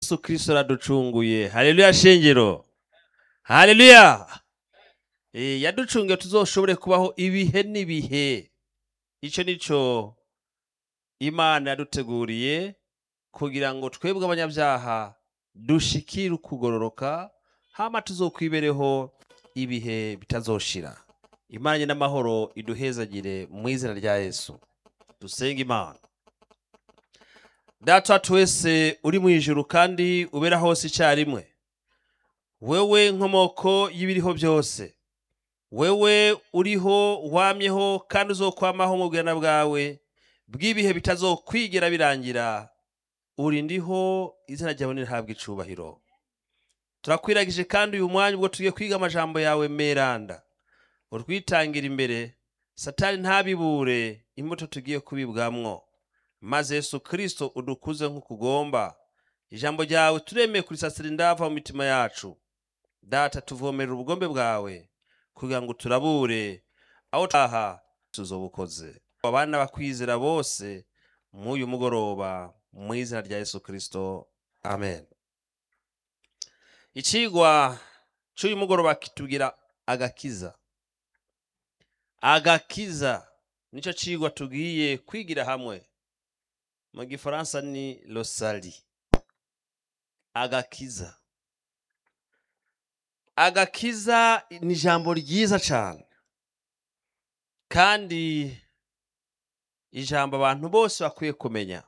yesu kristo araducunguye haleluya shengero haleluya Eh, yaducungiye tuzoshobore kubaho ibihe n'ibihe icyo nico imana yaduteguriye kugira ngo twebwe abanyabyaha dushikire ukugororoka hama tuzokwibereho ibihe bitazoshira imana n'amahoro iduhezagire mu izina rya yesu dusenga imana data wa twese uri mu ijuru kandi ubera hose icyarimwe wewe nkomoko y'ibiriho byose wewe uriho wamyeho kandi uzokwamaho mu bwana bwawe bw'ibihe bitazokwigera birangira uri ndiho izina ryawe nirihabwa icubahiro turakwiragije kandi uyu mwanya ubwo tugiye kwiga amajambo yawe meranda urwitangira imbere satani ntabibure imbuto tugiye kubibwamwo maze yesu kristo udukuze nk'ukugomba ijambo ryawe turemeye kurisasira indava mu mitima yacu data tuvomerera ubugombe bwawe kugira ngo turabure aho taha tuzobukoze abana bakwizera bose mw'uyu mugoroba mu izina rya yesu kristo amen icigwa c'uyu mugoroba kitubwira agakiza agakiza nico cigwa tugiye kwigira hamwe mu gifaransa ni losali agakiza agakiza ni ijambo ryiza cyane kandi ijambo abantu bose bakwiye kumenya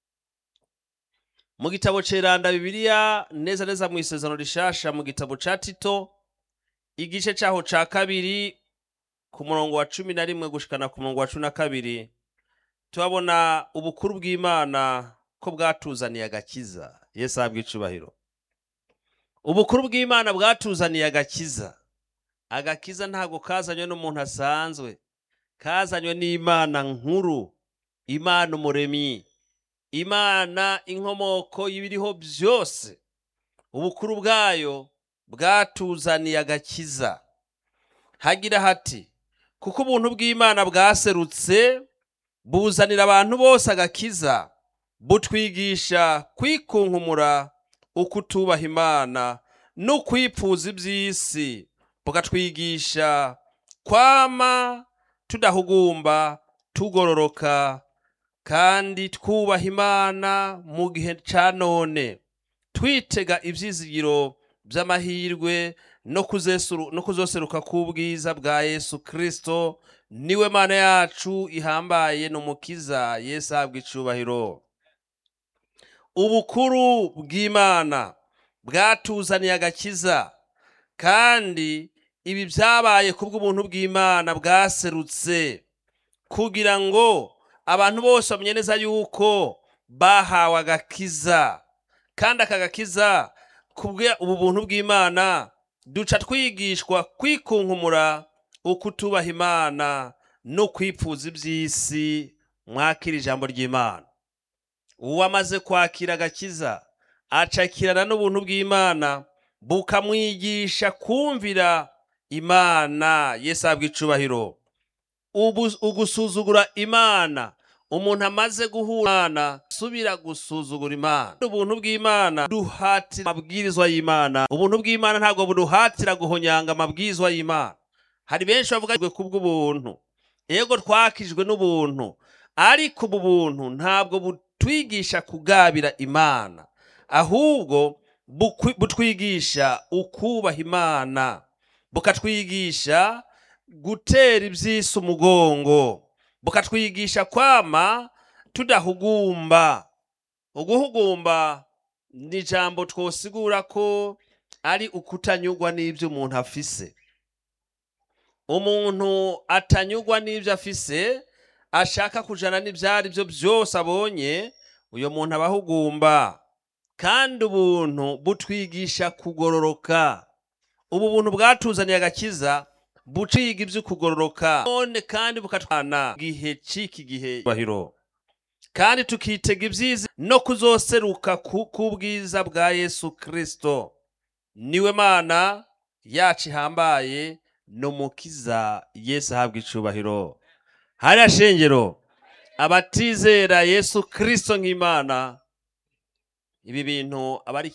mu gitabo ceranda bibiliya neza neza mu isezerano rishasha mu gitabo ca tito igice caho ca kabiri ku murongo wa cumi na rimwe gushikana ku murongo wa cumi na kabiri turabona ubukuru bw'imana ko bwatuzaniye agakiza yesu ahabwa icubahiro ubukuru bw'imana bwatuzaniye agakiza agakiza ntabwo kazanywe n'umuntu asanzwe kazanywe n'imana nkuru imana umuremyi imana inkomoko y'ibiriho byose ubukuru bwayo bwatuzaniye agakiza hagira hati kuko ubuntu bw'imana bwaserutse buzanira abantu bose agakiza butwigisha kwikunkumura ukutubaha imana no kwipfuza iby'isi bukatwigisha kwama tudahugumba tugororoka kandi twubaha imana mu gihe ca none twitega ivyizigiro vy'amahirwe no kuzesuru- no kuzoseruka k'ubwiza bwa yesu kristo niwe mana yacu ihambaye n'umukiza yesu ahabwa icubahiro ubukuru bw'imana bwatuzaniye agakiza kandi ibi byabaye kubw'ubuntu bw'imana bwaserutse kugira ngo abantu bose bamenye neza yuko bahawe agakiza kandi aka gakiza kubwe ubu buntu bw'imana duca twigishwa kwikunkumura ukutubaha imana no kwipfuza iby'isi mwakira ijambo ry'imana uwamaze kwakira agakiza acakirana n'ubuntu bw'imana bukamwigisha kumvira imana yesu ahabwa icubahiro Ubu- ugusuzugura imana umuntu amaze guhura imana subira gusuzugura imana ubuntu bw'imana duhatira amabwirizwa y'imana ubuntu bw'imana ntabwo buduhatira guhonyanga amabwirizwa y'imana hari benshi bavuga ngo kubw'ubuntu yego twakijwe n'ubuntu ariko ubu buntu ntabwo butwigisha kugabira imana ahubwo bukwi- butwigisha ukubaha imana bukatwigisha gutera iby'isi umugongo bukatwigisha kwama tudahugumba uguhugumba ni ijambo twosigura ko ari ukutanyurwa n'ibyo umuntu afise umuntu atanyurwa n'ibyo afise ashaka kujana n'ibyari byo byose abonye uyo muntu aba ahugumba kandi ubuntu butwigisha kugororoka ubu buntu bwatuzaniye agakiza buciga ibyo kugororoka none kandi bukatwana gihe ciki gihe bahiro kandi tukitega ibyiza no kuzoseruka ku kubwiza bwa Yesu Kristo niwe mana yacu ihambaye n'umukiza Yesu ahabwa icubahiro hariya shengero abatizera Yesu Kristo nk'Imana ibi bintu aba ari